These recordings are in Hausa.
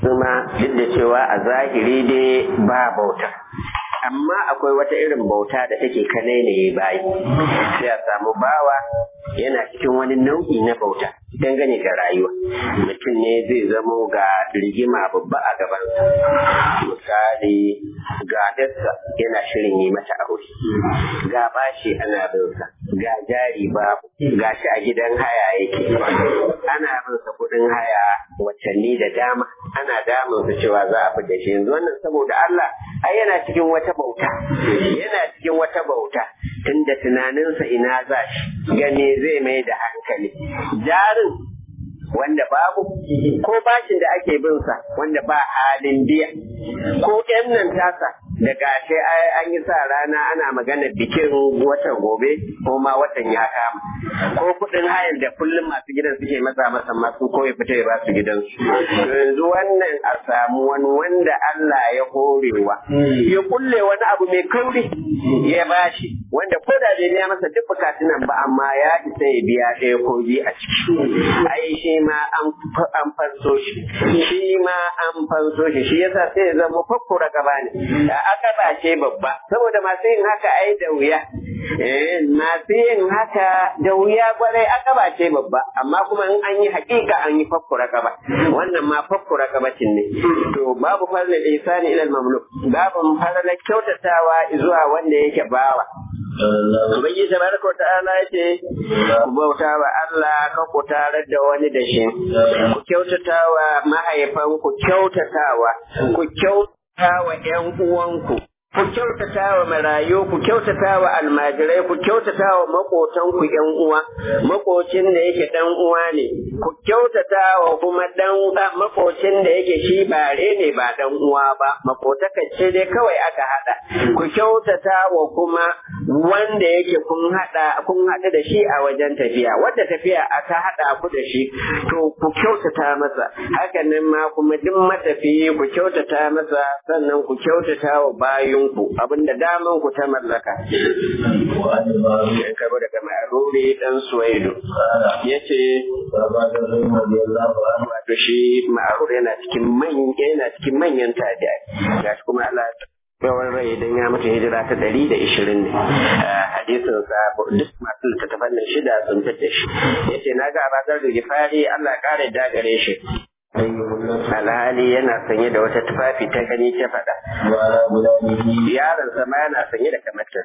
kuma duk da cewa a zahiri dai ba bauta amma akwai wata irin bauta da take kanai ne bayi sai a samu bawa yana cikin wani nau'i na bauta dangane da rayuwa mutum ne zai zamo ga rigima babba a gabansa misali ga dassa yana shirin yi mata aure ga bashi ana binsa ga jari babu ga shi a gidan haya yake ana binsa kuɗin haya watanni da dama ana damunsa cewa za a fi da shi yanzu wannan saboda Allah ai yana cikin wata bauta yana cikin wata bauta tunda tunaninsa ina za shi gane zai mai da hankali jarin wanda babu ko bashin da ake bin sa wanda ba halin biya ko ƴan nan tasa da gashe an yi sa rana ana magana bikin watan gobe ko ma watan ya kama ko kuɗin hayar da kullum masu gidan suke masa masa masu ko ya fita ya ba su gidansu yanzu wannan a samu wani wanda Allah ya horewa ya kulle wani abu mai kauri ya bashi wanda ko da bai biya masa duk bukatun nan ba amma ya isa ya biya ɗaya ko biyu a ciki ai shi ma an fanso shi shi ma an fanso shi shi yasa sai ya zama fakkura gaba ne akaba ce babba saboda masu yin haka ai da wuya masu yin haka da wuya kwarai akaba ce babba amma kuma in an yi hakika an yi fakkura gaba wannan ma fakkura gabacin ne to babu farla ihsani ila al-mamluk babu farla kyautatawa zuwa wanda yake bawa Ubangiji tabaraka wa ta'ala yace ku bauta wa Allah ka ku tarar da wani da shi ku kyautata wa mahaifan ku kyautatawa ku kyautata wa ƴan uwanku ku kyautata wa marayu ku kyautata wa almajirai ku kyautata wa makotan ku ƴan uwa makocin da yake dan uwa ne ku kyautata wa kuma dan makocin da yake shi bare ne ba dan uwa ba makotaka ce dai kawai aka hada ku kyautata wa kuma wanda yake kun hada kun hada da shi a wajen tafiya wanda tafiya aka hada ku da shi to ku kyautata masa hakan nan ma kuma duk matafiyi ku kyautata masa sannan ku kyautata wa bayinku abinda daman ku ta mallaka kabo daga ma'aruri dan suwaidu yace wato shi ma'arur yana cikin manyan yana cikin manyan tabi'ai gashi kuma Allah yawan rai idan ya mutu hijira ta ɗari da ishirin ne hadisin sa duk masu littattafan nan shida sun fitta shi ya ce na ga abazar da gifari Allah ƙara da gare shi alhali yana sanye da wata tufafi ta gani ta faɗa yaron sama yana sanye da kamatar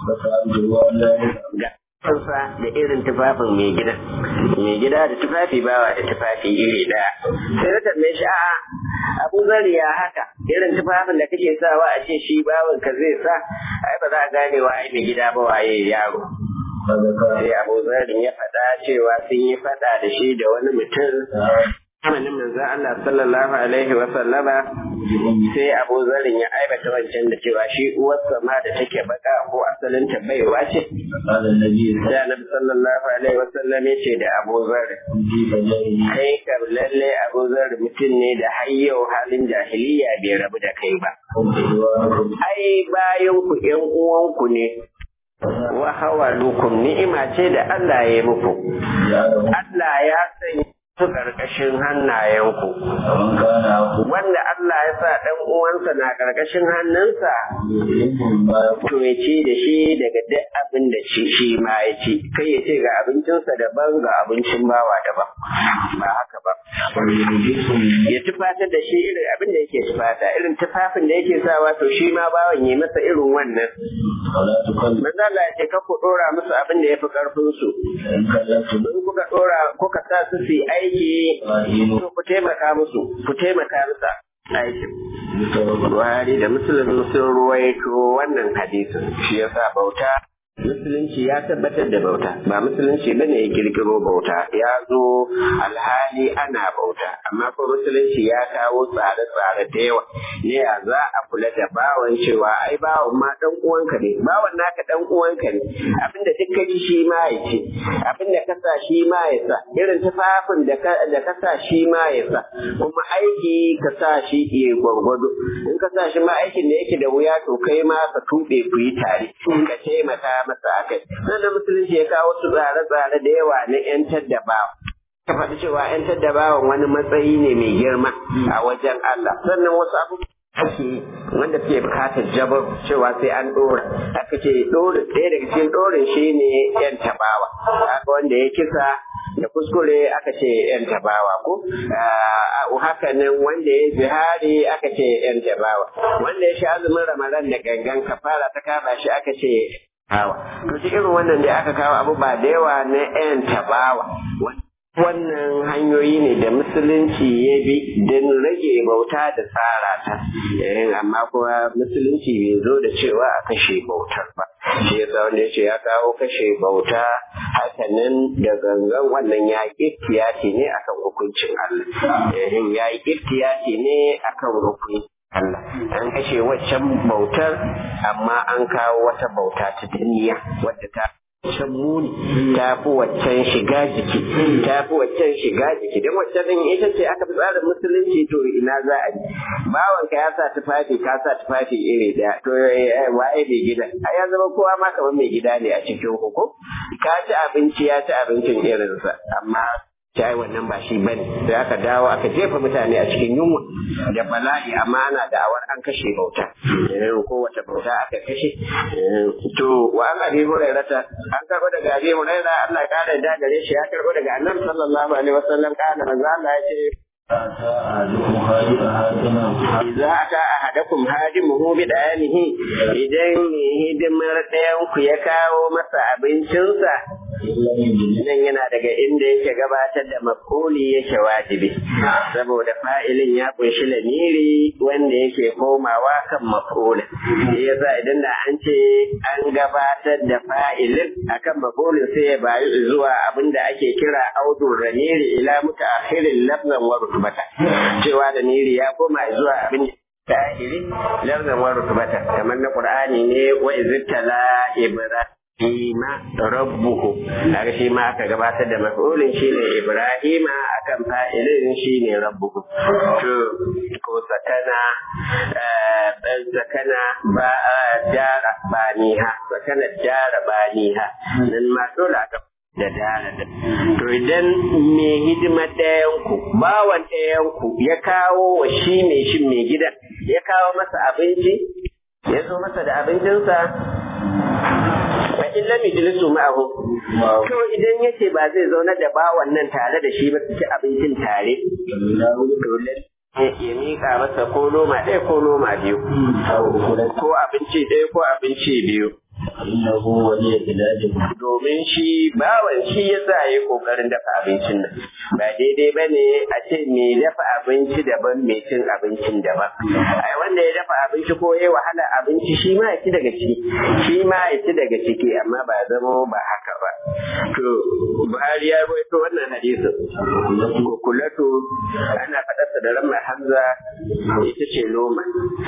kansa da irin tufafin mai gida mai gida da tufafi bawa da tufafi iri daya sai na tambaye shi a'a abu zari ya haka irin tufafin da kake sawa a ce shi bawan ka zai sa ai ba za a gane wa ai mai gida ba waye yaro sai abu zarin ya faɗa cewa sun yi faɗa da shi da wani mutum zamanin manzo Allah sallallahu alaihi wa sallama sai Abu Zarin ya aibata wancan da cewa shi uwarsa ma da take baka ko asalin ta baiwa ce sai Annabi sallallahu alaihi wa sallam ya ce da Abu Zarin kai kam lalle Abu Zarin mutum ne da har yau halin jahiliya bai rabu da kai ba ai bayan ku ƴan uwanku ne wa hawalukum ni'ima ce da Allah ya yi muku Allah ya sanya su ƙarƙashin hannayenku. Wanda Allah ya sa ɗan uwansa na ƙarƙashin hannunsa, to ya ce da shi daga duk abin da shi ma ya ci, kai ya ce ga abincinsa daban ga abincin bawa daban. Ba haka ba. Ya tufatar da shi irin abin da yake tufata, irin tufafin da yake sawa to shi ma bawan ya masa irin wannan. Manzo Allah ya ce ka ku ɗora musu abin da ya fi ƙarfinsu. In kuka ɗora kuka sa su su yi aiki to ku taimaka musu ku taimaka musu aikin Buhari da Musulun sun ruwaito wannan hadisin shi yasa bauta Musulunci ya tabbatar da bauta, ba musulunci ba ne ya kirkiro bauta, ya zo alhali ana bauta, amma ko musulunci ya kawo tsare-tsare da yawa, ne ya za a kula da bawan cewa ai bawan ma dan uwanka ne, bawan naka dan uwanka ne, abinda duk ka ji shi ma ya ce, abinda ka sa shi ma ya sa, irin tufafin da ka sa shi ma ya sa, kuma aiki ka sa shi ya gwargwado, in ka sa shi ma aikin da yake da wuya to kai ma ka tuɓe ku yi tare, ka taimaka masa akai nan da musulunci ya kawo su tsare-tsare da yawa na yantar da bawa ka faɗi cewa ‘yan bawan wani matsayi ne mai girma a wajen Allah sannan wasu abubuwa ake wanda suke bukatar jabar cewa sai an ɗora aka ce ɗora ɗaya daga cikin ɗorin shi ne ‘yan tabawa haka wanda ya kisa da kuskure aka ce ‘yan tabawa ko haka nan wanda ya zihari aka ce ‘yan tabawa wanda ya sha azumin ramadan da gangan kafara ta kama shi aka ce hawa to irin wannan da aka kawo abu ba da yawa na ‘yan tabawa wannan hanyoyi ne da musulunci ya bi don rage bauta da tsara ta amma kuma musulunci bai zo da cewa a kashe bautar ba shi yasa wanda ya ce ya kawo kashe bauta hakanan da gangan wannan ya iftiyati ne akan hukuncin Allah ya yi iftiyati ne akan hukuncin Allah an kashe waccan bautar amma an kawo wata bauta ta duniya wadda ta can muni ta fi waccan shiga jiki ta fi waccan shiga jiki don waccan din ita ce aka fi tsarin musulunci to ina za a yi bawanka ya sa tufafi ka sa tufafi iri daya to waye mai gida a ya zama kowa ma kamar mai gida ne a cikin hukum ka ci abinci ya ci abincin irinsa amma ta wannan ba shi bane sai aka dawo aka jefa mutane a cikin yunwa da bala'i amma ana da'awar an kashe bauta ko wata bauta aka kashe to wa an abi hurairata an karbo daga abi huraira Allah ya kare da gare shi ya karbo daga annabi sallallahu alaihi wasallam kana manzo Allah ya ce Iza aka ahadakum hadimuhu bi dayanihi idan hidimar ɗayan ku ya kawo masa abincinsa nan yana daga inda yake gabatar da mafuli yake wajibi saboda fa'ilin ya kunshi lamiri wanda yake komawa kan mafulin yasa idan da an ce an gabatar da fa'ilin akan mafulin sai ya bayu zuwa abin da ake kira audun ramiri ila mutaakhirin lafzan wa rutubata cewa da niri ya koma zuwa abin tahiri lafzan wa rutubata kamar na qur'ani ne wa iztala ibrahim Ima rabbuhu kaga shi ma aka gabatar da maf'ulin shine Ibrahima akan fa'ilin shine rabbuhu to ko sakana dan sakana ba jara baniha sakana jara baniha nan ma dole aka da dara da to idan me hidima ɗayan ku bawan ɗayan ku ya kawo wa shi mai shi mai gida ya kawo masa abinci ya zo masa da abincinsa fa in lam yajlisu ma'ahu to idan yace ba zai zauna da bawan nan tare da shi ba su ci abincin tare to ya mika masa ko noma ɗaya ko noma biyu ko abinci ɗaya ko abinci biyu innahu waliya biladin domin shi bawan shi ya sa yi kokarin dafa abincin nan ba daidai ba ne a ce me dafa abinci daban mai cin abincin daban ai wanda ya dafa abinci ko ya wahala abinci shi ma ya ci daga ciki shi ma ya ci daga ciki amma ba zama ba haka ba to Buhari ya rawaito wannan hadisin kukulatu ana faɗarsa da ramar hamza ita ce loma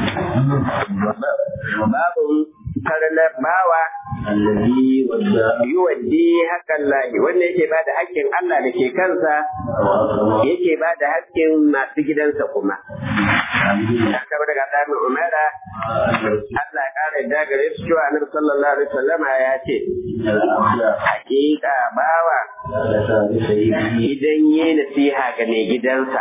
babu faralar bawa allazi wadda yuwaddi hakan lahi wanda yake ba da haƙƙin Allah da ke kansa yake ba da haƙƙin masu gidansa kuma. Haka daga ɗan Umara Allah ya ƙara da gare su cewa Annabi sallallahu alaihi wasallam ya ce haƙiƙa bawa idan yi nasiha ga mai gidansa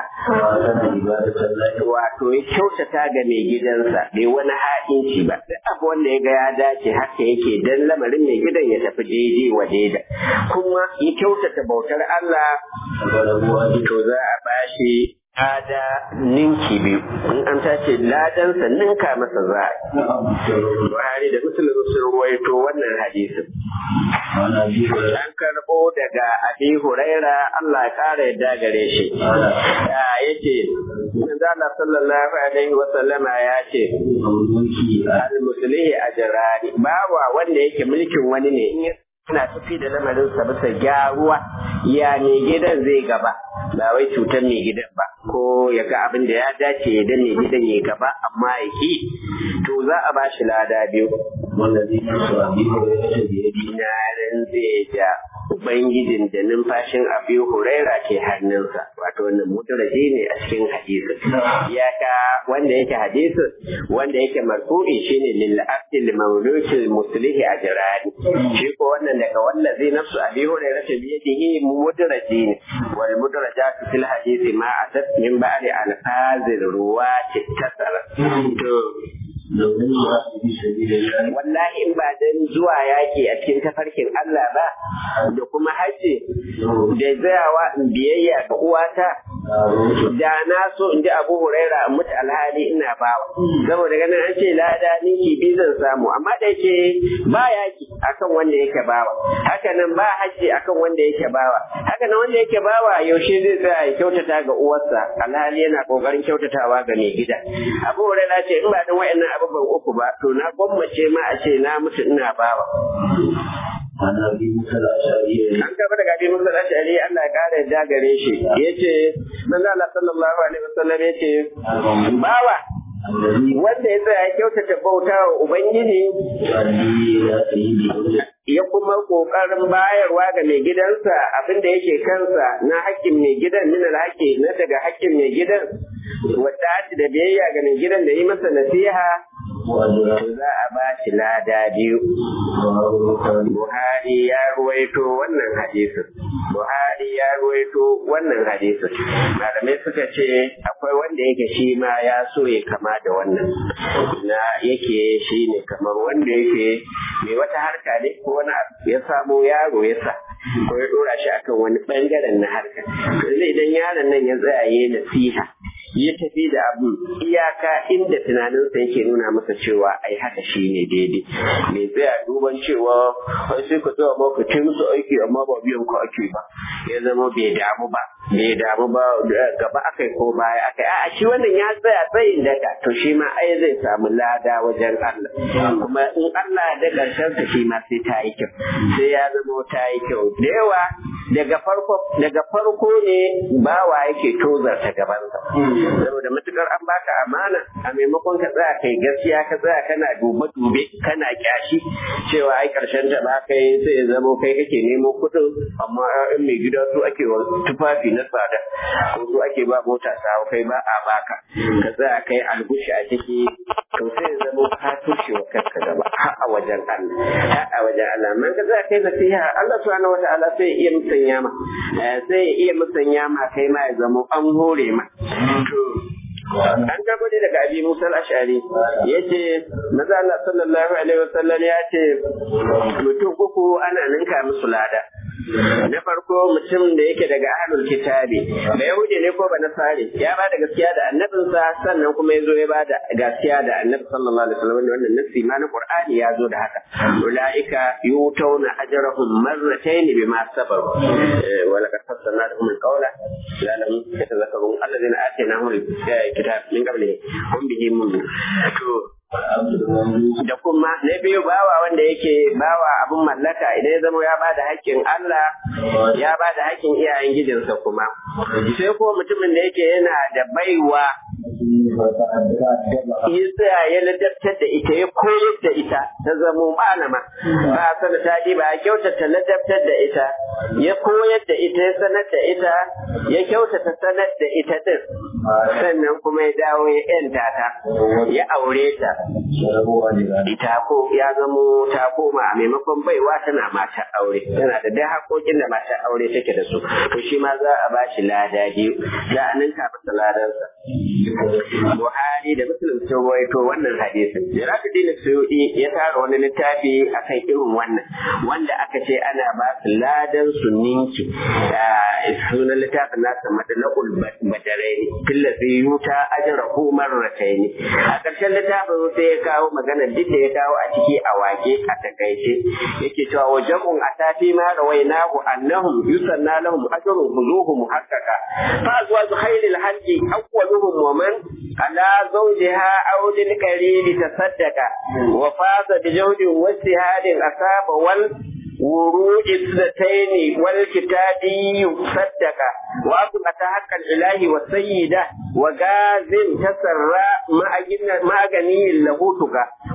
wato ya kyautata ga mai gidansa bai wani ha'inci ba duk abu wanda ya ga ya dace haka yake dan lamarin mai gidan ya tafi daidai wa daida kuma ya kyautata bautar Allah to za a bashi lada ninki biyu in an tace ladansa ninka masa za a Buhari da Muslim sun ruwaito wannan hadisin an karɓo daga Abi Huraira Allah ya ƙara yadda gare shi yace Allah sallallahu alaihi wa sallama ya ce al-muslihi ajrani bawa wanda yake mulkin wani ne in yana tafi da lamarin sa bisa gyaruwa ya ne gidan zai gaba ba wai cutar mai gidan ba ko ya ga abin da ya dace ya danne gidan ya gaba amma ya ki to za a bashi lada biyu والذي نفس أبي هريرة بيده na rantse da Ubangijin da numfashin Abi Huraira ke hannunsa, wato wannan mutaraji ne a cikin hadisi. Iyaka wanda yake hadisi, wanda yake marfu'i shine lil abdi lil mawluki muslihi ajrani. Shi ko wannan daga wallazi nafsu Abi Huraira ta biyadihi mutaraji ne. Wal mutarajatu fil hadisi ma atat min ba'di alfazil ruwati tasara. To لو لم يأتي في سبيل الله wallahi in ba dan zuwa yaki a cikin tafarkin Allah ba da kuma haji da tsayawa in biyayya ga uwata da na so in ji Abu Huraira in mutu alhali ina bawa saboda ganin an ce lada ninki bi zan samu amma da yake ba yaki akan wanda yake bawa haka nan ba haji akan wanda yake bawa haka nan wanda yake bawa yaushe zai tsaya ya kyautata ga uwarsa alhali yana kokarin kyautatawa ga mai gida Abu Huraira ce in ba dan wayannan abubuwan uku ba to na gwammace ma a ce na mutu ina bawa عن أبي موسى الأشعري an gaba daga abin musa ashari Allah ya kara yadda gare shi yace manzo Allah sallallahu alaihi wasallam yace bawa الذي wanda ya tsaya ya kyautata bauta wa ubangiji يؤدي إلى سيده ya kuma kokarin bayarwa ga mai gidansa abin da yake kansa na hakkin mai gidan min alhaqi na daga hakkin mai gidan wadda da biyayya ga mai gidan da yi masa nasiha وأجره to za a ba shi lada biyu Buhari ya ruwaito wannan hadisin. Buhari ya ruwaito wannan hadisin. Malamai suka ce akwai wanda yake shi ma ya so ya kama da wannan. Na yake shi ne kamar wanda yake mai wata harka ne ko wani abu ya samo yaro ya sa. Ko ya dora shi akan wani bangaren na harka. To idan yaron nan ya tsaya ya yi nasiha. ya tafi da abu iyaka inda tunaninsa yake nuna masa cewa ai haka shi ne daidai mai tsaya duban cewa wai sai ku tsaya ba ku ce musu aiki amma ba biyan ku ake ba ya zama bai damu ba bai damu ba gaba akai ko baya akai a shi wannan ya tsaya tsayin daga to shi ma ai zai samu lada wajen Allah kuma in Allah da karshen sa shi ma sai ta yi kyau sai ya zama ta yi kyau da yawa daga farko daga farko ne bawa yake tozarta gabansa saboda matukar an baka amana a maimakon ka tsaya kai gaskiya ka tsaya kana dube dube kana kyashi cewa ai karshen ta ba kai sai ya zamo kai kake nemo kuɗin amma in mai gida su ake wa tufafi na tsada ko su ake ba mota sawo kai ba a baka ka tsaya kai algushi a ciki to sai ya zamo ka tushe wa kanka gaba har a wajen Allah har a wajen Allah man ka tsaya kai nasiha Allah subhanahu wataala sai ya iya musanya ma sai ya iya musanya ma kai ma ya zamo an hore ma an gabo ne daga abi musa al-ash'ari yace maza Allah sallallahu alaihi wasallam ya ce mutum uku ana ninka musu lada na farko mutum da yake daga ahlul kitabi da yahudi ne ko ba nasari ya ba da gaskiya da annabinsa sannan kuma ya zo ya ba da gaskiya da annabi sallallahu alaihi wasallam wannan nassi ma na qur'ani ya zo da haka ulaika yutawna ajrahum marratayn bima sabaru wa laqad fassalna lahum alqawla la'allahum yatadhakkarun alladhina atainahum alkitab min qablihi hum bihi mu'minun to da kuma na biyu bawa wanda yake bawa abin mallaka idan ya zama ya ba da haƙƙin Allah ya ba da haƙƙin iyayen gijinsa kuma sai ko mutumin da yake yana da baiwa ya tsaya ya ladabtar da ita ya koyar da ita ta zamo malama ba a sana ta ba ya kyautata ladabtar da ita ya koyar da ita ya sanar da ita ya kyautata sanar da ita din sannan kuma ya dawo ya yanta ta ya aure ta ita ko ya zamo ta koma a maimakon baiwa tana mata aure tana da dai haƙoƙin da mata aure take da su to shi ma za a ba shi lada biyu za a ninka masa ladansa Buhari da Muslim sun rawaito wannan hadisin. Jirafuddin Suyuti ya tara wani littafi akan irin wannan wanda aka ce ana ba su ladan su ninki. Sunan littafin nasa madalakul badaraini fillafi yuta ajrahu marrataini. A ƙarshen littafin sai ya kawo magana duk da ya kawo a ciki a wake a takaice yake cewa wa jam'un atafi ma rawainahu annahum yusanna lahum ajrun huzuhu muhaqqaqa fa azwaju khairil haqqi awwaluhum wa man على زوجها أو للقريب تصدق وفاز بجهد واجتهاد أصاب والورود اثنتين والكتابي صدق وأثبت حق الإله والسيدة وغاز تسرى مع غني له تقى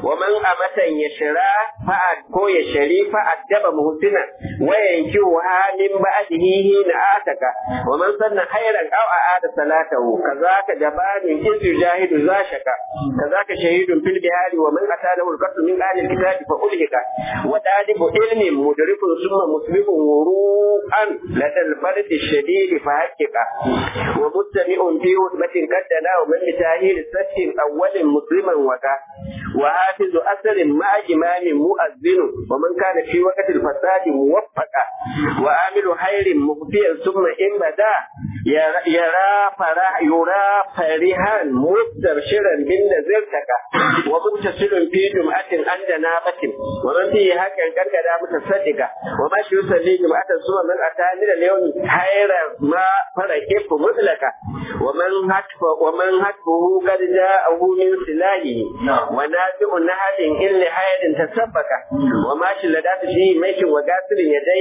wa man amatan yashra fa'ad ko yashri fa'addaba muhsina wa yankihu halin ba'dihi hina ataka wa man sanna khairan aw aada salatahu kazaka jabani iz yujahidu zashaka kazaka shahidun fil bihari wa man atana al-qatl min ahli al-kitab fa ulhika wa dalibu ilmin mudrikun summa muslimun wuru'an ladal fardi الشديد فهكك ومستمع في هدبة قدنا ومن بتاهيل ست أول مسلما وكا وحافظ أثر مع إمام مؤذن ومن كان في وقت الفساد موفقا وعامل خير مخفيا ثم إن بدا يرى فرح يرى فرحا مستبشرا بالنزلتك ومتصل في جمعة عند نابة ومن فيه هكا كركدا متصدقا وما يصلي جمعة ثم من أتى من اليوم خير ما فرقه مطلقا ومن هتف ومن هتفه قد جاءه من سلاحه ونازع نهل إن لحير تسبك وما شلدات فيه ميت وقاتل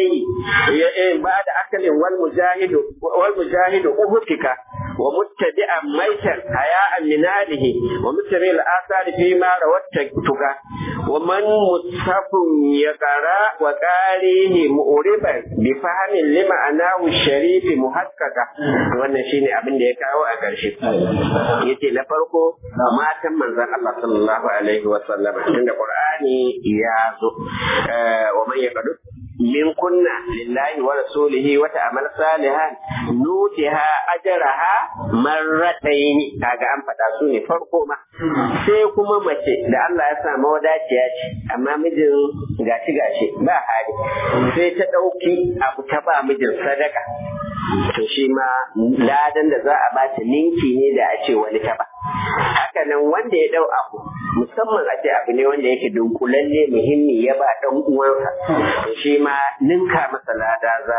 يديه بعد أكل والمجاهد والمجاهد أهتك ومتبعا ميتا حياء من هذه ومتبع الآثار فيما روتك ومن مصحف يقرأ وقاريه مؤربا بفهم لمعناه الشريف محققا wannan shine abin da ya kawo a ƙarshe yace na farko matan manzon Allah sallallahu alaihi wa sallam tunda Qur'ani ya zo wa man yaqdu min kunna lillahi wa rasulihi wa ta'mal salihan nutiha ajraha marratayn kaga an faɗa su ne farko ma sai kuma mace da Allah ya sa mawadaciya ce amma mijin gashi gashi ba hali sai ta ɗauki abu ta ba mijin sadaka to shi ma ladan da za a ba ta ninki ne da a ce wani ta ba haka nan wanda ya dau abu musamman a ce abu ne wanda yake dunkulalle muhimmi ya ba dan uwansa to shi ma ninka masa lada za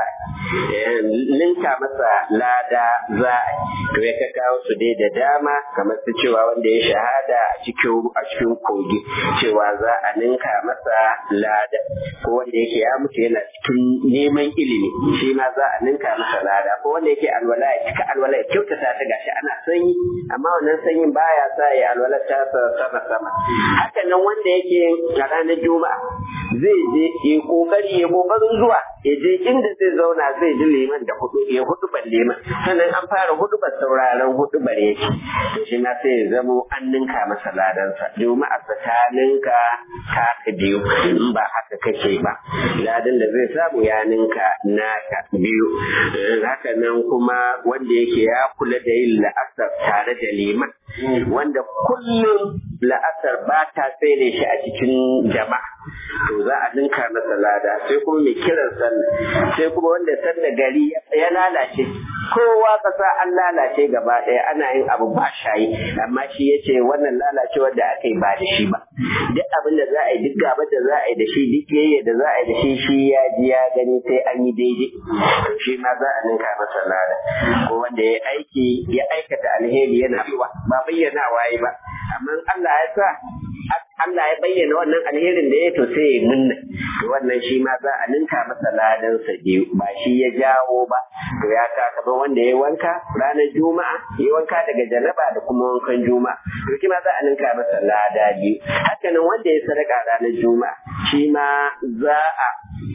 ninka masa lada za to ya ka kawo su dai da dama kamar su cewa wanda ya shahada a cikin a cikin kogi cewa za a ninka masa lada ko wanda yake ya mutu yana cikin neman ilimi shi ma za a ninka masa lada ko wanda yake alwala ya cika alwala ya kyautata ta gashi ana sanyi amma wannan sanyin baya sa ya alwala ta sama sama haka nan wanda yake a ranar juma'a zai je ya kokari ya kokarin zuwa ya je inda zai zauna zai ji liman da hudu ya hudu ban liman sannan an fara hudu ban sauraron hudu bar yake to shi na sai ya zamo an ninka masa ladansa juma'a ta ninka ta biyu in ba haka kake ba ladan da zai samu ya ninka naka biyu haka nan kuma wanda yake ya kula da yin la'asar tare da liman wanda kullum la'asar ba ta tsere shi a cikin jama'a to za a ninka masa lada sai kuma mai kiran sallah sai kuma wanda sanda gari ya lalace kowa kasa an lalace gaba ɗaya ana yin abu ba shayi amma shi ya ce wannan lalacewar da aka yi ba da shi ba duk abin da za a yi duk gabar da za a yi da shi duk yayya da za a yi da shi shi ya ji ya gani sai an yi daidai shi ma za a ninka masa lada ko wanda ya aiki ya aikata alheri yana ba bayyana waye ba amma Allah ya sa Allah ya bayyana wannan alherin da ya to sai ya munna to wannan shi ma za a ninka masa ladan sa biyu ba shi ya jawo ba to ya ka kaman wanda ya wanka ranar juma'a ya wanka daga janaba da kuma wankan juma'a to shi ma za a ninka masa lada biyu haka nan wanda ya sadaka ranar juma'a shi ma za a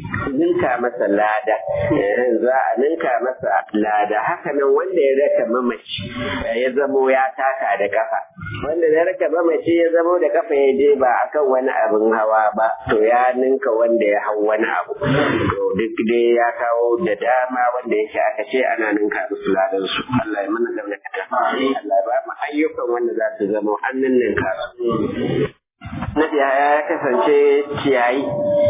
ninka masa lada za a ninka masa lada haka nan wanda ya raka mamaci ya zamo ya taka da kafa wanda ya raka mamaci ya zamo da kafa ya je ba akan wani abin hawa ba to ya ninka wanda ya hau wani abu to duk dai ya kawo da dama wanda yake aka ce ana ninka musu ladan su Allah ya mana da Allah ya ba mu ayyukan wanda za su zamo an ninka su Nabi ya kasance ciyayi,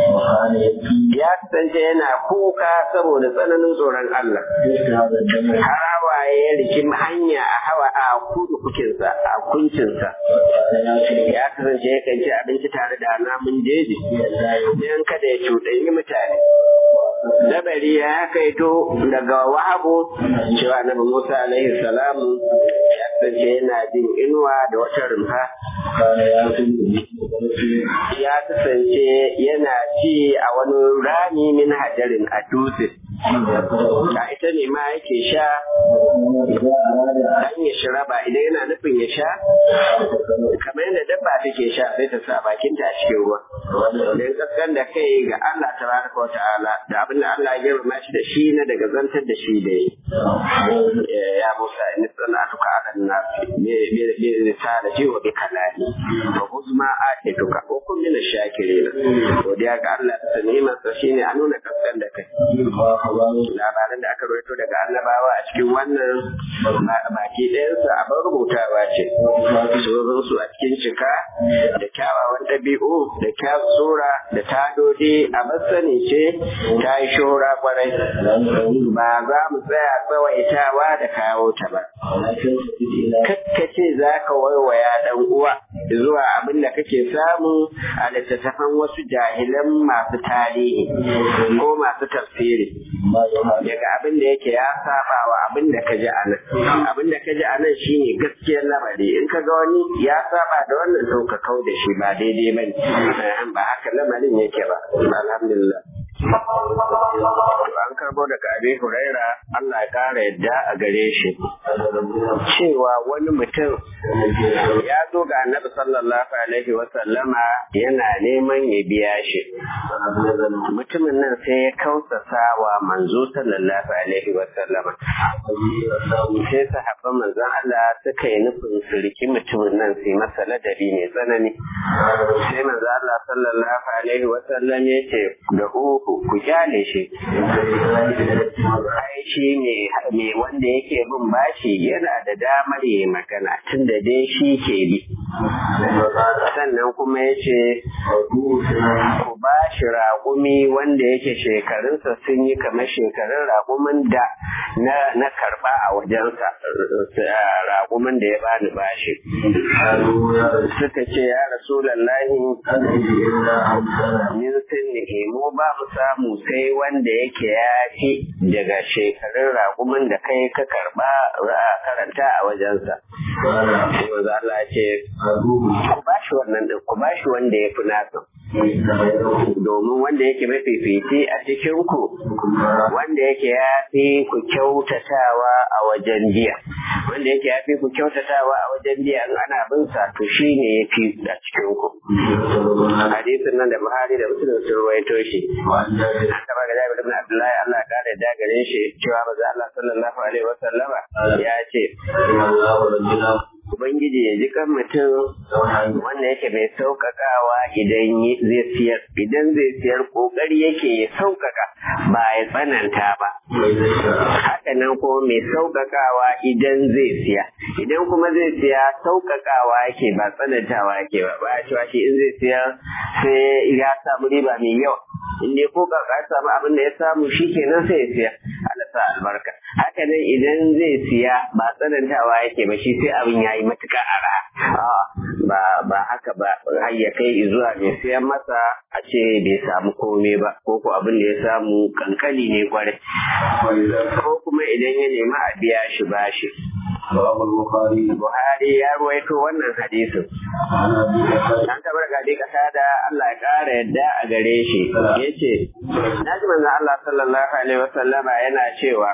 ya kasance yana kuka saboda tsananin tsoron Allah. Harawaye ya riki hanya a hawa a kudu kukinsa, a kuncinsa. Ya kasance ya kan ci abinci tare da namun jeji, don kada ya cuɗanyi mutane. Dabari ya kaito daga wahabu cewa Nabi Musa alaihi salam ya kasance yana jin inuwa da wata rumfa. ya kasance yana ci a wani rami min hajarin a dutse da ita ne ma yake sha an ya shiraba idan yana nufin ya sha kamar yadda dabba take sha sai ta sa bakinta a cikin ruwa don kaskan da kai ga Allah tabaraka wa ta'ala da abin da Allah ya girma shi da shi na daga zantar da shi da ya Musa in sanatuka ala nasi bi risalati wa bi kalami wa huzma atituka wa kun min shakirin godiya ga Allah da ni'imar sa shine a nuna kaskan da kai labaran da aka rawaito daga annabawa a cikin wannan baki ɗayansa a bar rubutawa ce sunan su a cikin cika da kyawawan ɗabi'u da kyawun sura da tadodi a masani ce ta yi shora kwarai ba za mu tsaya tsawaitawa da kawo ta ba kakkace za ka waiwaya ɗan uwa zuwa abin da kake samu a littattafan wasu jahilan masu tarihi ko masu tafsiri daga abin da yake ya saba wa abin da ka ji a nan abin da ka ji a nan shine gaskiyar lamari in ka ga wani ya saba da wannan to ka kau da shi ba daidai ba ne ba haka lamarin yake ba alhamdulillah an karbo daga abin huraira Allah ya kara yadda a gare shi cewa wani mutum ya zo ga annabi sallallahu alaihi wa sallama yana neman ya biya shi mutumin nan sai ya kausasa wa manzo sallallahu alaihi wa sallama sai sahabban manzon Allah suka yi nufin su riki mutumin nan sai masa ladabi mai tsanani sai manzon Allah sallallahu alaihi wa sallam ya ce da uku ku kyale shi ai shi ne wanda yake bin bashi yana da damar yi magana tun da dai shi ke bi sannan kuma ya ce ku ba shi raƙumi wanda yake shekarunsa sun yi kamar shekarun raƙumin da na karɓa a wajensa raƙumin da ya bani bashi suka ce ya rasulallahi min sinnihi mu ba mu samu sai wanda yake ya fi daga shekarun raƙumin da kai ka karɓa karanta a wajensa sai maza Allah ce ku ba shi wannan ɗin ku ba shi wanda ya fi nasa domin wanda yake mafifici a cikin ku wanda yake ya fi ku kyautatawa a wajen jiya wanda yake ya fi ku kyautatawa a wajen jiya in ana bin sa to shi ne ya fi a cikin ku hadisin nan da Buhari da Muslim sun ruwaito shi haka ba ga Jabir ibn Abdullahi Allah ya kare da gare shi cewa manzo Allah sallallahu alaihi wasallama ya ce Ubangiji ya ji kan mutum wanda yake mai sauƙaƙawa idan zai siyar, idan zai siyar ƙoƙari yake ya sauƙaƙa ba ya tsananta ba. Haka nan kuma mai sauƙaƙawa idan zai siya, idan kuma zai siya sauƙaƙawa yake ba tsanantawa yake ba, ba cewa shi in zai siya sai ya samu riba mai yawa. In dai ko ka samu abin da ya samu shi kenan sai ya siya. Allah sa albarka. Haka nan idan zai siya ba tsanantawa yake ba shi sai abin ya yi matuƙa ara ba ba haka ba har ya kai zuwa mai siyan masa a ce bai samu komai ba ko ko abin da ya samu kankani ne kwarai ko kuma idan ya nemi a biya shi bashi Buhari ya ruwaito wannan hadisin. An tabar gadi kasa da Allah ya ƙara yadda a gare shi. Ya ce, Na ji manzan Allah sallallahu Alaihi wasallama yana cewa,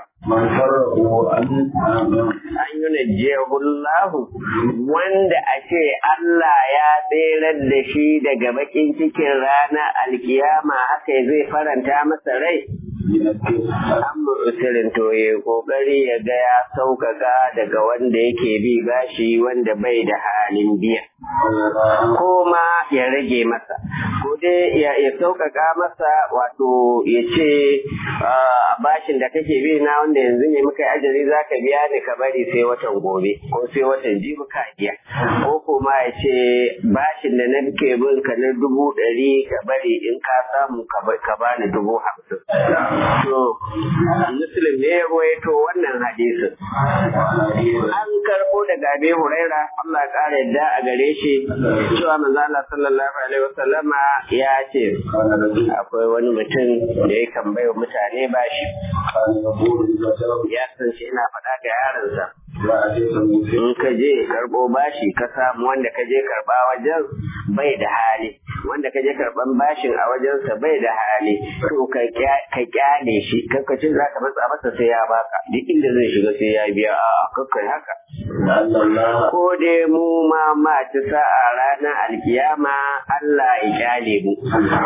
An yi najiyahullahu wanda a ce Allah ya tserar da shi daga bakin cikin rana alkiyama haka zai faranta masa rai. an mutsirin to ya kokari ya ga ya sauƙaƙa daga wanda yake bi bashi wanda bai da halin biya ko ma ya rage masa ko dai ya sauƙaƙa masa wato ya ce bashin da kake bi na wanda yanzu ne muka yi ajali za ka biya ni ka bari sai watan gobe ko sai watan jibi ka biya ko kuma ya ce bashin da na ke bin ka na dubu ɗari ka bari in ka samu ka bani dubu hamsin To, Muslim ne ya ruwaito wannan hadisin. An karɓo daga Abi Huraira, Allah ƙara yadda a gare shi, cewa manzo Allah sallallahu alaihi wasallama ya ce, akwai wani mutum da ya kan bai mutane bashi. Ya san shi ina faɗa ga yaronsa. In ka je karɓo bashi ka samu wanda ka je karɓa wajen bai da hali wanda ka je karban bashin a wajensa bai da hali to ka kyale shi kakkacin za ka matsa masa sai ya baka duk inda zai shiga sai ya biya a kakkai haka ko dai mu ma ma ci sa'a ranar alkiyama Allah ya kyale mu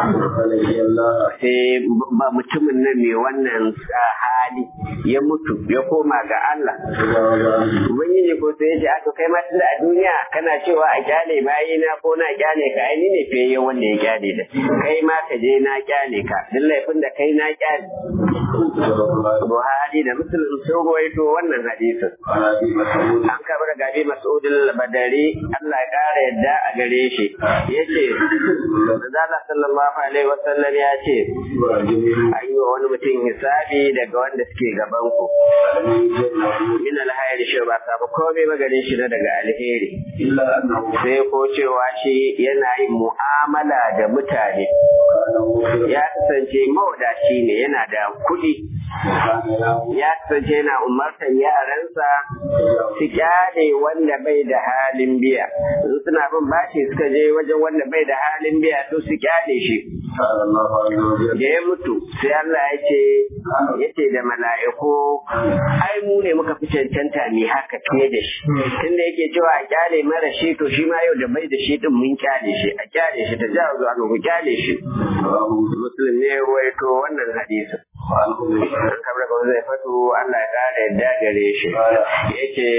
sai ba mutumin nan mai wannan hali ya mutu ya koma ga Allah ubangiji ko sai ya ce aka kai ma tunda a duniya kana cewa a kyale bayina ko na kyale ka ai ni ne fiye wanda ya kyale da kai ma ka je na kyale ka duk laifin da kai na kyale Buhari da Muslim sun ruwaito wannan hadisin an kaba da gabi Mas'udul Badari Allah ya kara yadda a gare shi yace Manzala sallallahu alaihi wasallam ya ce an yi wa wani mutum hisabi daga wanda suke gaban ku min alhairi shi ba samu komai ba gare shi na daga alheri sai ko cewa shi yana yin mu'amala da mutane ya kasance mawadaci ne yana da kuɗi ya kasance yana umartar yaransa su kyale wanda bai da halin biya in suna bin bashi suka je wajen wanda bai da halin biya to su kyale shi da ya mutu sai Allah ya ce ya ce da mala'iku ai mu ne muka fi cancanta ne haka fiye da shi tunda yake cewa a kyale mara shi to shi ma yau da bai da shi din mun kyale shi a kyale shi ta jawo zuwa ku kyale shi muslim ne ya ruwaito wannan hadisin an kabra ga zai fatu Allah ya kare yadda gare shi yace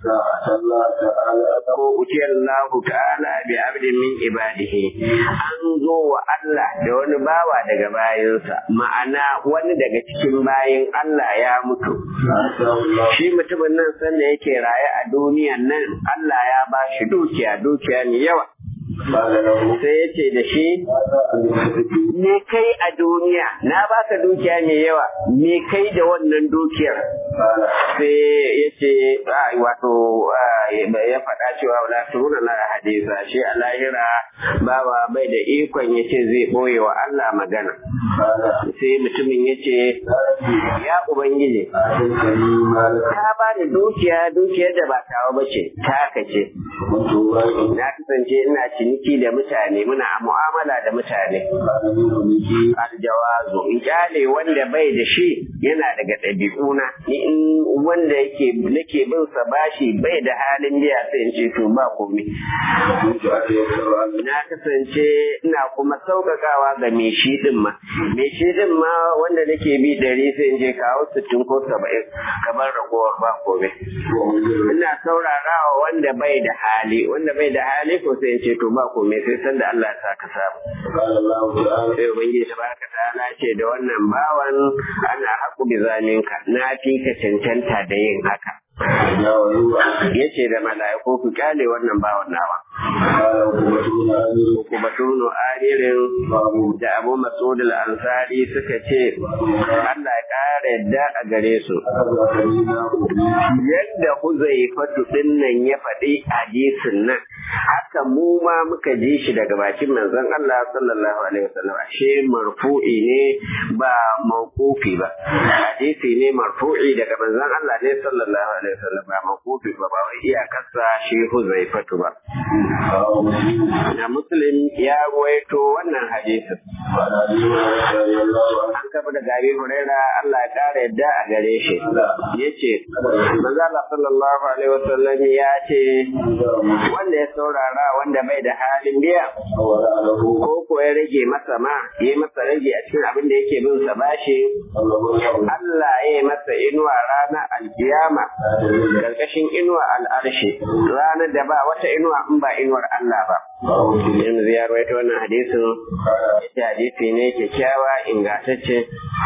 ko utiyar Allah ta'ala bi abdin min ibadihi an zo wa Allah da wani bawa daga bayansa ma'ana wani daga cikin bayin Allah ya mutu shi mutumin nan sanda yake raye a duniyan nan Allah ya ba shi dukiya dukiya mai yawa sai ya ce da shi me kai a duniya na baka dukiya mai yawa me kai da wannan dukiyar sai ya ce wato ya faɗa cewa wala turuna na hadisa shi a lahira bawa bai da ikon ya ce zai ɓoye wa Allah magana sai mutumin ya ce ya ubangiji ka ba da dukiya dukiyar da ba tawa ba ce taka ce na kasance ina ciniki da mutane muna mu'amala da mutane aljawazu in kyale wanda bai da shi yana daga ɗabi'una ni in wanda yake nake bin sa bashi bai da halin biya sai in ce to ba komai na kasance ina kuma sauƙaƙawa ga mai shi din ma mai shi din ma wanda nake bi ɗari sai in je kawo sittin ko saba'in kamar ragowar ba komai ina saurarawa wanda bai da hali wanda bai da hali ko sai in ce to ba komai sai san da Allah ya saka samu sai ubangiji tabaraka ta'ala ce da wannan bawan ana haku bi zalinka na fi ka cancanta da yin haka ya ce da mala'iku ku kyale wannan bawan nawa ku batunu aririn da abu masud al-ansari suka ce Allah ya kara yadda a gare su yadda huzaifatu din nan ya faɗi hadisin nan haka mu ma muka ji shi daga bakin manzon Allah sallallahu alaihi wasallam ashe marfu'i ne ba mawqufi ba hadisi ne marfu'i daga manzon Allah ne sallallahu alaihi wasallam ba mawqufi ba ba wai iyakarsa shi huzaifatu ba na muslim ya ruwaito wannan hadisin an kafa da gabi huraira Allah ya kara yadda a gare shi yace manzo Allah sallallahu alaihi wasallam ya ce wanda ya saurara wanda bai da halin biya ko ko ya rage masa ma ya masa rage a cikin abin da yake bin sa bashi Allah ya masa inuwa ranar alkiyama karkashin inuwa al'arshi ranar da ba wata inuwa in ba inuwar Allah ba yanzu ya rawaito wannan hadisin ita hadisi ne kyakkyawa ingantacce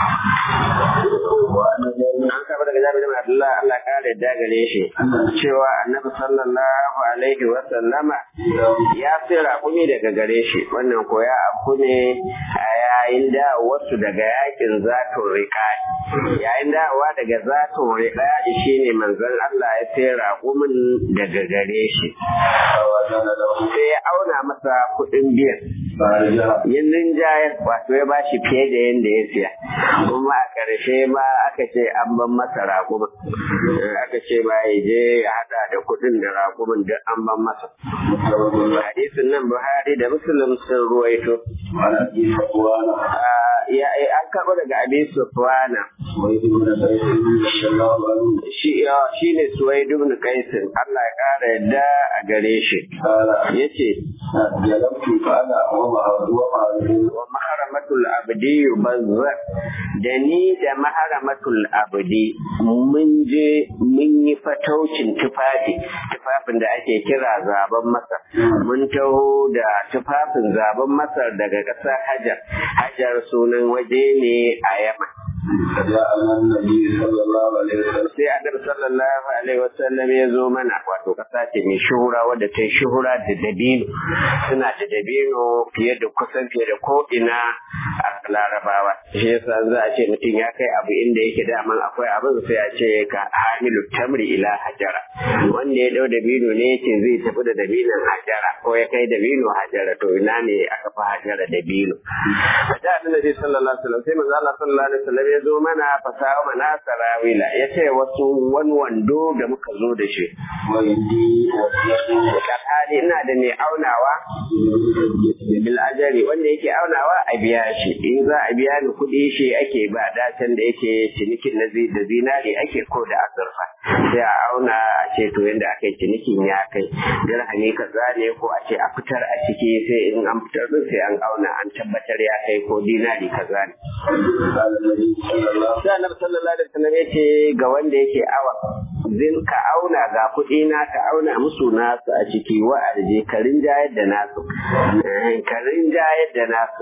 an kaba daga jami'in da Abdullah Allah kare da gare shi cewa annabi sallallahu alaihi wa sallama ya sai raƙumi daga gare shi wannan ko ya abu ne a yayin da wasu daga yakin zatun riƙa'i yayin dawowa daga zatun riƙa'i shine manzon Allah ya sai raƙumin daga gare shi sai ya auna masa kuɗin biyan فارجع yin rinjayar wato ya bashi fiye da yadda ya siya kuma a ƙarshe ma aka ce an ban masa raƙumin aka ce ma ya je ya haɗa da kuɗin da raƙumin duk an ban masa hadisin nan buhari da muslim sun ruwaito وعن ابي صفوان Ah, ya an karɓo daga abi sufwana سويد بن قيس رضي الله عنه shi ya- shine suwaid ibn qaisin Allah ya ƙara yadda a gare shi قال yace جلبت فانا ومع ومع wa maharamatul abdi bazza da ni da maharamatul abdi mun je mun yi fataucin tufafi tufafin da ake kira zaben masar mun taho da tufafin zaben masar daga ƙasar hajar hajar sunan waje ne a yamma فجاءنا النبي صلى الله عليه وسلم sai annabi sallallahu alaihi wasallam ya zo mana wato kasa ce mai shuhura wadda ta yi shuhura da dabino suna da dabino fiye da kusan fiye da ko ina a larabawa shi yasa za a ce mutum ya kai abu inda yake daman akwai abin sai a ce ka hamilu tamri ila hajara wanda ya dau dabino ne yace zai tafi da dabinon hajara ko ya kai dabino hajara to ina ne aka fi hajara dabino da annabi sallallahu alaihi wasallam sai manzo Allah sallallahu alaihi wasallam ya zo mana fasawa mana sarawila ya ce wasu wani wando da muka zo da shi وإني وصلت hali ina da mai aunawa bil ajari wanda yake aunawa a biya shi in za a biya ni kuɗi shi ake ba datan da yake cinikin na zi- da zinari ake ko da azurfa sai a auna a ce to yanda aka yi cinikin ya kai dirhami kaza ne ko a ce a fitar a ciki sai in an fitar din sai an auna an tabbatar ya kai ko dinari kaza ne قال النبي صلى الله sai annabi sallallahu alaihi wasallam ya ce ga wanda yake awa zin ka auna ga kuɗi na ka auna musu nasu a ciki wa arje ka rinjayar da nasu Eh, ka rinjayar da nasu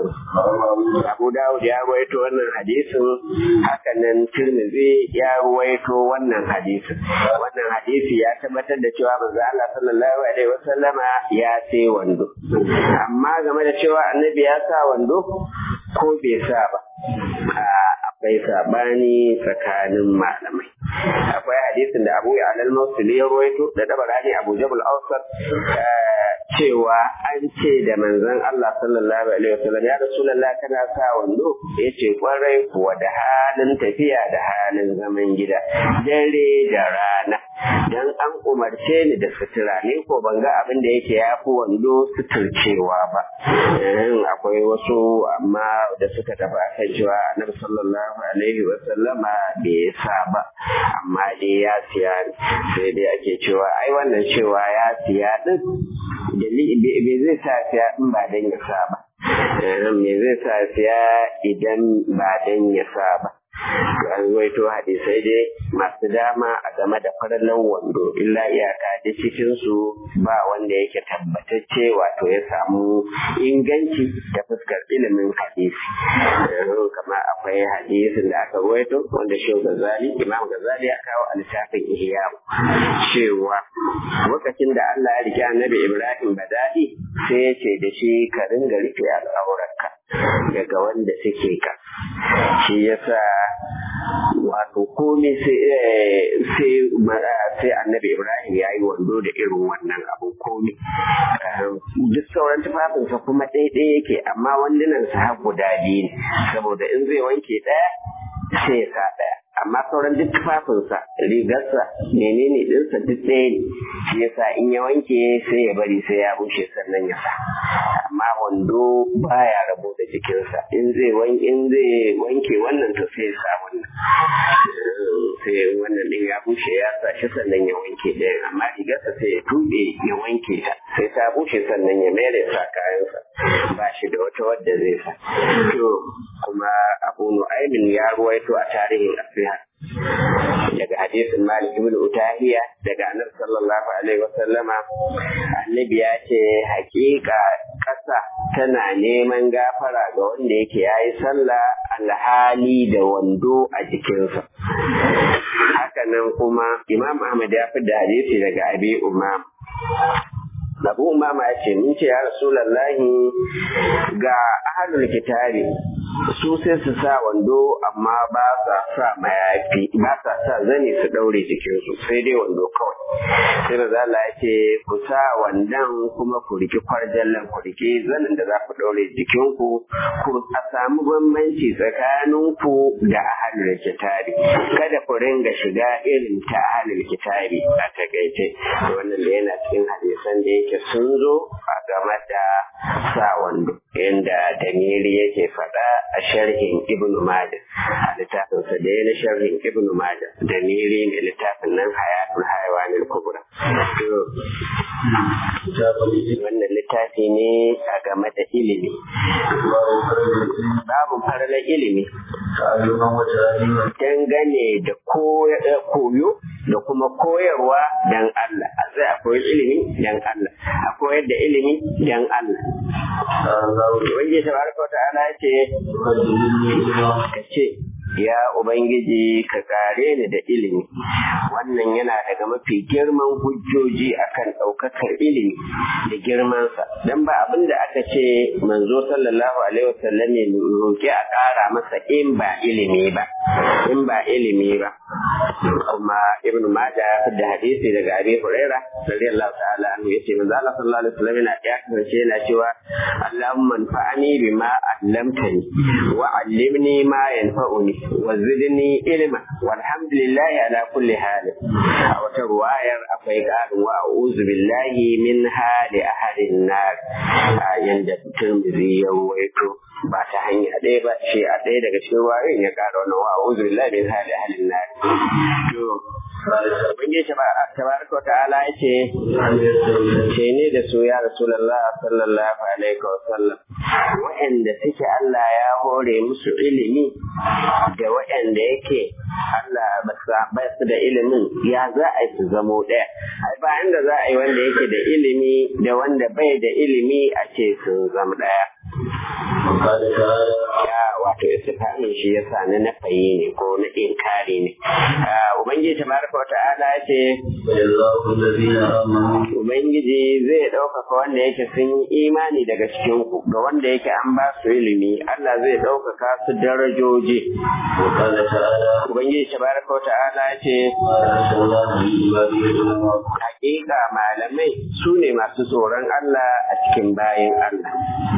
Abu Dawud ya ruwaito wannan hadisin haka nan Tirmidhi ya ruwaito wannan hadisin wannan hadisi ya tabbatar da cewa manzo Allah sallallahu alaihi wasallama ya sai wando amma game da cewa annabi ya sa wando ko bai sa ba a- akwai sabani tsakanin malamai akwai hadisin da Abu Ya'la al-Mawsili ya ruwaito da Dabarani Abu Jabal Awsat eh, cewa an ce da manzon Allah sallallahu alaihi wasallam ya Rasulullah kana sa wando yace kwarai kuwa da halin tafiya da halin zaman gida dare da rana dan an umarce ni da sutura ne ko ban ga abin da yake yafi wando suturcewa ba Eh, akwai wasu amma da suka tafi akan cewa Annabi sallallahu alaihi wasallama bai sa ba amma dai ya siya ne sai dai ake cewa ai wannan cewa ya siya din dalili bai zai sa siya in ba dan ya sa ba Eh, me zai sa siya idan ba dan ya sa ba To an waito hadisai dai masu dama a game da farallan wando illa iyaka da cikin su ba wanda yake tabbatacce wato ya samu inganci ta fuskar ilimin hadisi Eh, kamar akwai hadisin da aka waito wanda shi gazali imam gazali ya kawo a littafin ihya cewa lokacin da Allah ya rike annabi Ibrahim badadi sai ya ce da shi ka ringa rufe al'aurarka daga wanda suke ka shi yasa wato komai sai eh, sai ma- sai annabi Ibrahim ya yi wando da irin wannan abu komai Eh, duk sauran tufafinsa kuma ɗaiɗaya yake amma wandunansa har guda biyu ne saboda in zai wanke ɗaya sai ya sa ɗaya amma sauran duk tufafinsa rigarsa menene ɗinsa duk ɗaya ne shi yasa in ya wanke sai ya bari sai ya bushe sannan ya sa amma wando baya rabo da jikinsa in zai wanke in zai wanke wannan to sai ya sa wannan Eh, sai wannan ɗin ya bushe ya sa shi sannan ya wanke ɗayan amma rigarsa sai ya tuɓe ya wanke ta sai ta bushe sannan ya mere sa kayansa ba shi da wata wadda zai sa to kuma abu nu'aymin ya ruwaito a tarihin asiha daga hadisin Malik ibn Utahiya daga Annabi sallallahu alaihi wasallama Annabi ya ce hakika ƙasa tana neman gafara ga wanda yake yayi sallah alhali da wando a jikinsa hakanan kuma Imam Ahmad ya fi da hadisi daga Abi Umam Abu Umama ya ce mun ce ya Rasulullahi ga ahlul kitabi su sai su sa wando amma ba sa sa mayafi ba sa sa zani su daure jikinsu sai dai wando kawai sai maza Allah ya ce ku sa wandan kuma ku riki kwarjallan ku riki zanin da za ku daure jikinku ku a samu bambanci tsakaninku da ahalul kitabi kada ku ringa shiga irin ta ahalul kitabi a takaice wannan da yana cikin hadisan da yake sun zo a game da sa wando inda damiri yake faɗa a sharhin ibn majah a littafin sa da yana sharhin ibn majah damiri ne littafin nan hayatul hayawanil kubra wannan littafi ne a game da ilimi babu farlar ilimi dangane da koyo da kuma koyarwa dan Allah a sai a koyi ilimi dan Allah a koyar da ilimi dan Allah Ubangiji tabaraka wa ta'ala ce ka ce ya Ubangiji ka kare ni da ilimi wannan yana daga mafi girman hujjoji akan ɗaukakar ilimi da girmansa don ba abin da aka ce manzo sallallahu alaihi wasallam ya roƙi a ƙara masa in ba ilimi ba in ba ilimi ba kuma ibn Majah ya fidda hadisi daga Abi Huraira radiyallahu ta'ala anhu yace manzo Allah sallallahu alaihi wasallam yana ya kasance yana cewa Allahumma anfa'ni bima 'allamtani wa 'allimni ma yanfa'uni wa zidni ilma walhamdulillahi ala kulli hal a wata ruwayar akwai ƙarin wa a'udhu billahi min hali ahadin nar yanda Tirmidhi ya waito ba ta hanya ɗaya ba shi a ɗaya daga cikin wayoyin ya ƙara wannan wa a'udhu billahi min hali ahadin nar to Ubangiji tabaraka wa ta'ala ya ce, ce ne da su ya Rasulallah sallallahu alaihi wa sallam, wa'anda suke Allah ya hore musu ilimi da wa'anda yake Allah ba su da ilimin ya za a yi su zamo ɗaya. Ai ba inda za a yi wanda yake da ilimi da wanda bai da ilimi a ce sun zama ɗaya. Ya wato istifamin shi ya sa na nafayi ne ko na inkari ne. Ubangiji tabaraka wa ta'ala ya ce, Ubangiji zai ɗaukaka wanda yake sun yi imani daga cikin ku ga wanda yake an ba su ilimi Allah zai ɗaukaka su darajoji. Ubangiji tabaraka wa ta'ala ya ce, Hakika malamai su ne masu tsoron Allah a cikin bayan Allah.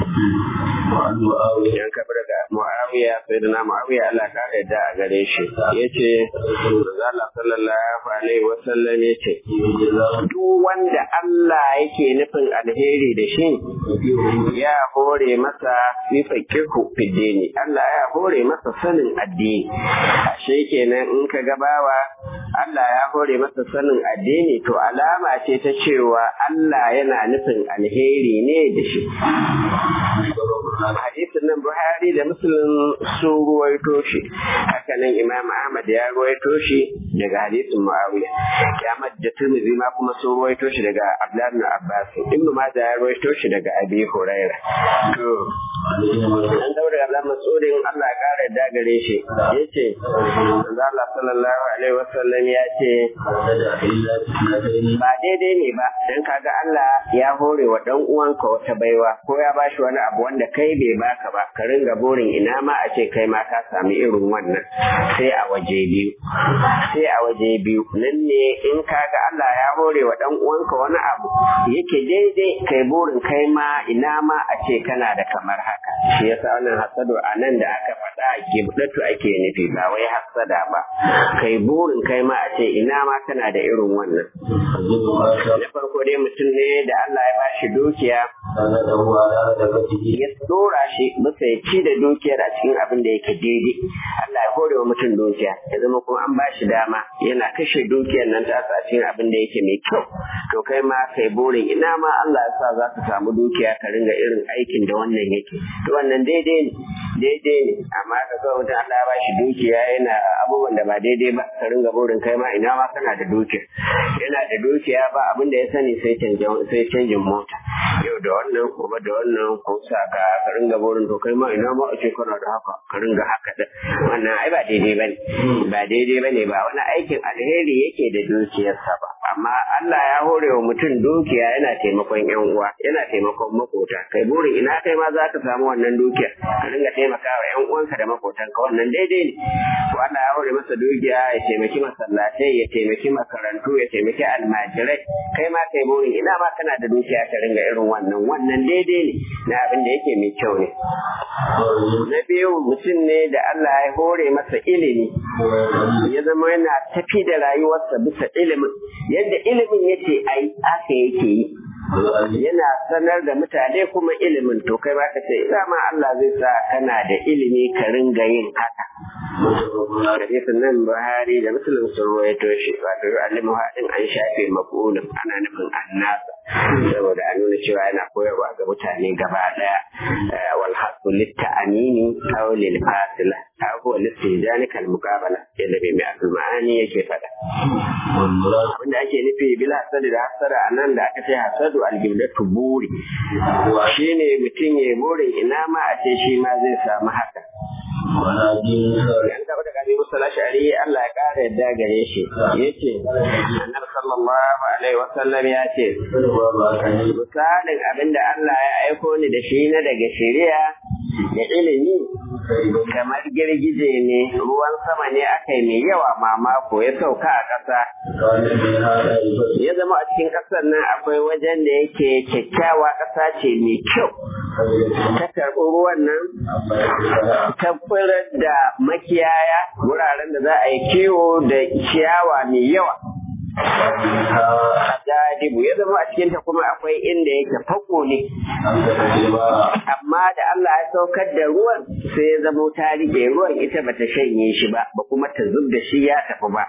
Yan kabar da Muawiya sai da na Muawiya Allah ka yarda a gare shi yace Allah sallallahu alaihi wasallam yace duk wanda Allah yake nufin alheri da shi ya hore masa fi fakihu fiddini Allah ya hore masa sanin addini ashe kenan in ka gabawa Allah ya hore masa sanin addini to alama ce ta cewa Allah yana nufin alheri ne da shi hadisin nan Buhari da Muslim sun ruwaito shi haka nan Imam Ahmad ya ruwaito shi daga hadisin Muawiya Ahmad da Tirmidhi ma kuma sun ruwaito shi daga Abdullah ibn Abbas Ibn Majah ya ruwaito shi daga Abi Huraira to an daura Abdullah Mas'udin Allah ya kare da gare shi yace manzo Allah sallallahu alaihi wasallam ya ce ba daidai ne ba dan kaga Allah ya hore wa dan uwanka wata baiwa ko ya bashi wani abu wanda kai bai baka ba ka ringa burin ina ma a ce kai ma ka sami irin wannan sai a waje biyu sai a waje biyu nan ne in kaga Allah ya hore wa dan uwanka wani abu yake daidai kai burin kai ma ina ma a ce kana da kamar haka shi yasa wannan hasado a nan da aka faɗa gibdatu ake nufi ba wai hasada ba kai burin kai ma a ce ina ma kana da irin wannan na farko dai mutum ne da Allah ya bashi dukiya ya dora shi bisa ya ci da dukiyar a cikin abin da yake daidai Allah ya hore wa mutum dukiya ya zama kuma an bashi dama yana kashe dukiyar nan ta a cikin abin da yake mai kyau to kai ma kai burin ina ma Allah ya sa za ka samu dukiya ka ringa irin aikin da wannan yake to wannan daidai ne daidai ne amma ka ga mutum Allah ya bashi dukiya yana abubuwan da ba daidai ba ka ringa burin kai ma ina ma kana da dukiya yana da dukiya ba abin da ya sani sai canjin sai canjin mota yau da wannan gobe da wannan ko sa ka ka ringa burin to kai ma ina ma a ce kana da haka ka ringa haka da wannan ai ba daidai bane ba daidai bane ba wani aikin alheri yake da dukiyarsa ba amma Allah ya hore wa mutum dukiya yana taimakon yan uwa yana taimakon makota kai burin ina kai ma za ka samu wannan dukiya ka dinga taimakawa yan uwanka da makotanka wannan daidai ne ko Allah ya hore masa dukiya ya taimaki masallatai ya taimaki makarantu ya taimaki almajirai kai ma kai burin ina ma kana da dukiya ka ringa irin wannan wannan daidai ne na abin da yake mai kyau ne na biyu mutum ne da Allah ya hore masa ilimi ya zama yana tafi da rayuwarsa bisa ilimin yadda ilimin yace ai aka yake yi yana sanar da mutane kuma ilimin to kai ba ka ce ina ma Allah zai sa kana da ilimi ka ringa yin haka hadisin nan Buhari da Muslim sun rawaito shi wato alimu hadin an shafe maqulun ana nufin annasa saboda an nuna cewa yana koyarwa ga mutane gaba daya wal hasu litta'amini aw lil fasila aw huwa listijani kal muqabala yadda bai mai asul ma'ani yake fada abinda ake nufi bila hasadi da hasada anan da aka ce hasadu al-gibdatu buri shine mutum ya burin ina ma a ce shi ma zai samu haka Yan taɓa da kabi Musa Lashari Allah ya ƙara yadda gare shi ya ce, Annabi sallallahu alaihi wasallam ya ce, misalin abin da Allah ya aiko ni da shi na daga shari'a da ilimi kamar girgije ne ruwan sama ne aka yi mai yawa mamako ya sauka a ƙasa. Ya zama a cikin ƙasar nan akwai wajen da yake kyakkyawa ƙasa ce mai kyau. ta karɓi ruwan nan ta furar da makiyaya wuraren da za a yi kiwo da ciyawa mai yawa Jadibu ya zama a cikinta kuma akwai inda yake fako ne. Amma da Allah ya saukar da ruwan sai ya zama ta rike ruwan ita bata shanye shi ba, ba kuma ta zub da shi ya tafi ba.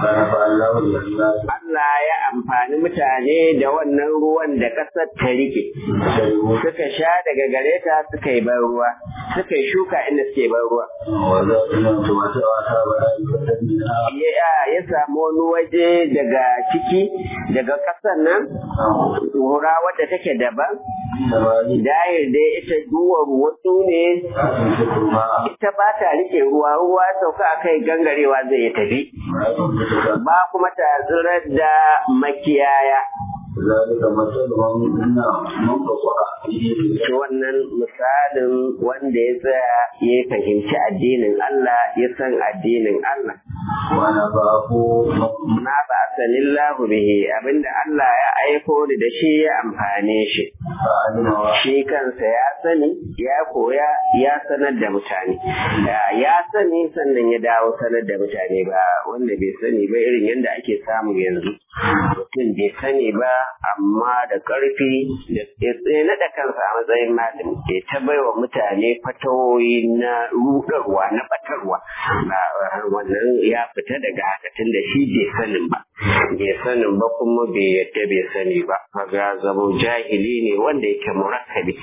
Allah ya amfani mutane da wannan ruwan da ƙasar ta rike. Suka sha daga gare ta suka yi ban ruwa, suka yi shuka inda suke ban ruwa. Ya samu wani waje daga ciki daga ƙasar nan wura wadda take daban dayar dai ita duwar wasu ne ita ba ta rike ruwa ruwa sauka a kai gangarewa zai tafi ba kuma ta tsirar da makiyaya ذلك مثلهم من بصر wannan misalin wanda ya tsaya ya fahimci addinin Allah ya san addinin Allah وانا بابو na ba sanillahu bihi abinda Allah ya aiko ni da shi ya amfane shi فعلم shi kansa ya sani ya koya ya sanar da mutane ya sani sannan ya dawo sanar da mutane ba wanda bai sani ba irin yadda ake samu yanzu mutum bai sani ba amma da ƙarfi da ya naɗa kansa a matsayin malami ke ta baiwa mutane fatawoyi na rudarwa na batarwa ba wannan ya fita daga haka tun da shi bai sanin ba bai sanin ba kuma bai yadda bai sani ba kaga zamo jahili ne wanda yake murakkabi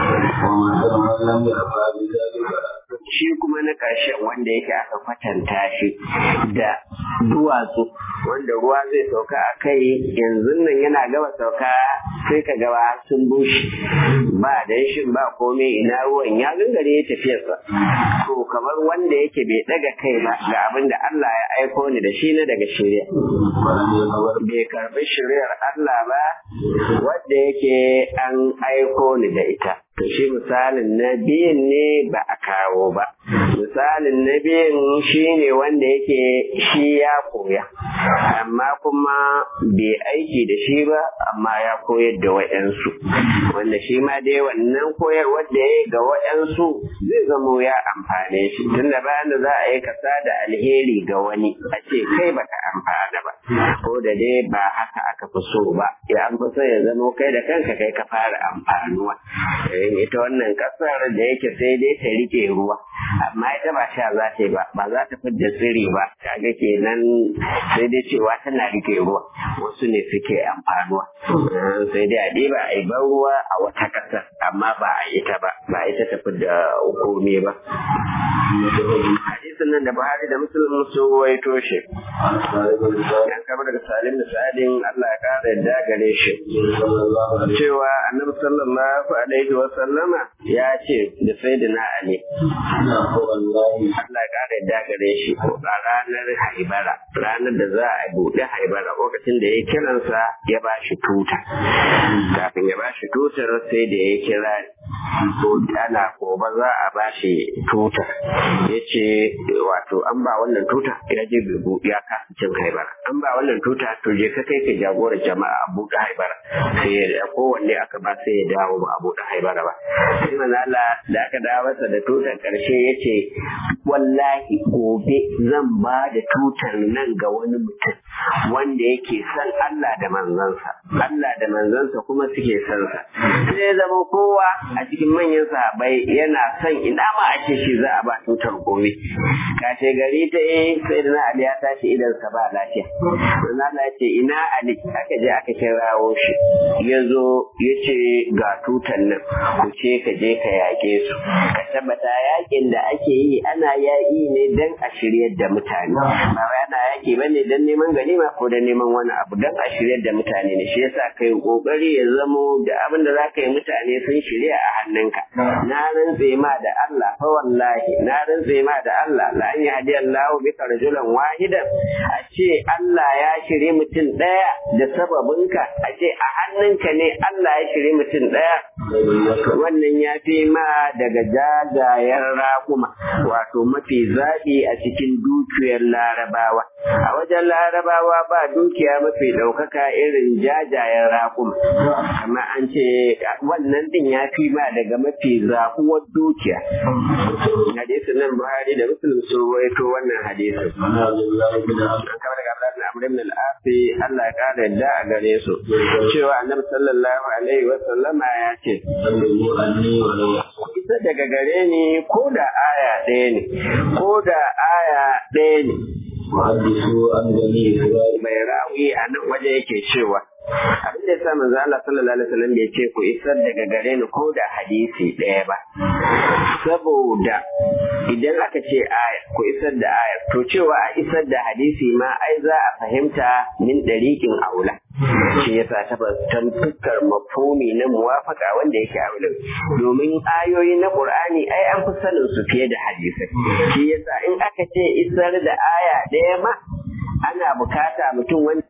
ومثل من لم يفعل ذلك shi kuma na ƙarshen wanda yake aka kwatanta shi da duwatsu wanda ruwa zai sauka a kai yanzu nan yana gaba sauka sai ka gaba sun bushe ba danshin ba komai ina ruwan ya gangare ya tafiyarsa to kamar wanda yake bai daga kai ba ga abin da Allah ya aiko ni da shi na daga shirya ولم يقبل bai karbi shiryar Allah ba wadda yake an aiko ni da ita to shi misalin na biyun ne ba a kawo ba misalin na biyun shi ne wanda yake shi ya koya amma kuma bai aiki da shi ba amma ya koyar da wa'yansu wanda shi ma dai wannan koyarwar da ya yi ga wa'yansu zai zamo ya amfane shi tunda bayan da za a yi kasa da alheri ga wani a ce kai baka amfana ba ko da dai ba haka aka fi so ba ya an fi so ya zamo kai da kanka kai ka fara amfanuwa Eh, ita wannan kasar da yake sai dai ta rike ruwa amma ita ba sha za ta yi ba ba za ta fidda tsiri ba kaga kenan sai dai cewa tana rike ruwa wasu ne suke amfanuwa Eh, sai dai a ɗiba a yi ban ruwa a wata ƙasar amma ba a ita ba ba ita ta fidda hukumi ba hadisin nan da Buhari da Muslim su waito shi yan kama daga Salim da Sa'adin Allah ya kara yadda gare shi cewa Annabi sallallahu alaihi wa sallama ya ce da Sayyidina Ali Allah ya kara yadda gare shi a ranar Haibara ranar da za a buɗe Haibara lokacin da ya kiransa ya ba shi tuta kafin ya ba shi tutar sai da ya kira ko ana gobe za a ba shi tuta ya ce wato an ba wannan tuta ya je bai ya kasa cin haibara an ba wannan tuta to je ka kai ka jagora jama'a a buɗe haibara sai ya kowanne aka ba sai ya dawo ba a buɗe haibara ba sai manala da aka dawo masa da tutar karshe ya ce wallahi gobe zan ba da tutar nan ga wani mutum wanda yake son Allah da manzansa Allah da manzansa kuma suke son sa sai ya zama kowa a cikin manyan sahabbai yana son ina ma a ce shi za a ba tutar gobe kashe gari ta eh sai da Ali ya tashi idan sa ba lafiya dan Allah ya ce ina Ali aka je aka kirawo shi ya zo ya ce ga tutar nan ku ce ka je ka yaƙe su ka tabbata yaƙin da ake yi ana yaƙi ne dan a shiryar da mutane ba wai ana yaƙi bane dan neman ganima ko dan neman wani abu dan a shiryar da mutane ne shi yasa kai kokari ya zamo da abin da zaka yi mutane sun shirya a hannunka na rantse ma da Allah fa wallahi na rantse ma da Allah la an yahdi Allah bika rajulan wahidan a ce Allah ya shirye mutum daya da sababinka a ce a hannunka ne Allah ya shirye mutum daya wannan ya fi ma daga jajayen raƙuma wato mafi zaɓi a cikin dukiyar larabawa a wajen larabawa ba dukiya mafi ɗaukaka irin jajayen raƙuma amma an ce wannan din ya fi ma daga mafi zaɓuwar dukiya hadisin nan buhari da muslim sun rawaito wannan hadisin kamar daga abdullahi amr ibn al-asi Allah ya kara yadda a gare su cewa annabi sallallahu alaihi wa sallama ya ce ita daga gare ni ko da aya ɗaya ne ko da aya ɗaya ne وحدثوا عن بني إسرائيل mai rawi a nan waje yake cewa abin da yasa manzo Allah sallallahu alaihi wasallam bai ce ku isar daga gare ni ko da hadisi ɗaya ba saboda idan aka ce aya ku isar da aya to cewa a isar da hadisi ma ai za a fahimta min dariqin aula shi yasa ta ta fuskar mafhumi na muwafaka wanda yake aulin domin ayoyi na Qur'ani ai an fi sanin su fiye da hadisai shi yasa in aka ce isar da aya ɗaya ma ana bukata mutum wanda